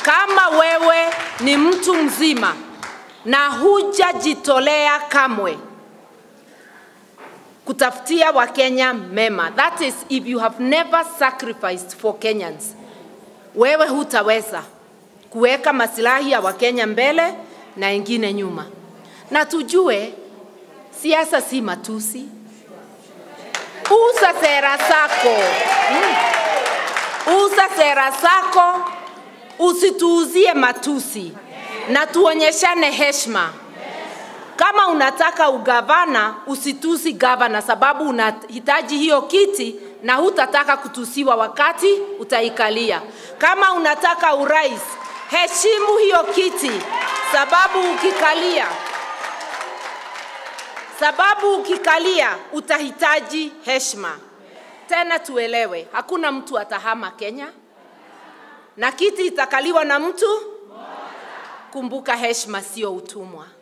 kama wewe ni mtu mzima na hujajitolea kamwe kutafutia Wakenya mema, that is if you have never sacrificed for Kenyans, wewe hutaweza kuweka masilahi ya Wakenya mbele na wengine nyuma. Na tujue siasa si matusi. Uza sera zako mm. Uza sera zako, usituuzie matusi na tuonyeshane heshima. Kama unataka ugavana, usitusi gavana, sababu unahitaji hiyo kiti na hutataka kutusiwa wakati utaikalia. Kama unataka urais, heshimu hiyo kiti, sababu ukikalia sababu ukikalia utahitaji heshima. Tena tuelewe, hakuna mtu atahama Kenya na kiti itakaliwa na mtu. Kumbuka, heshima sio utumwa.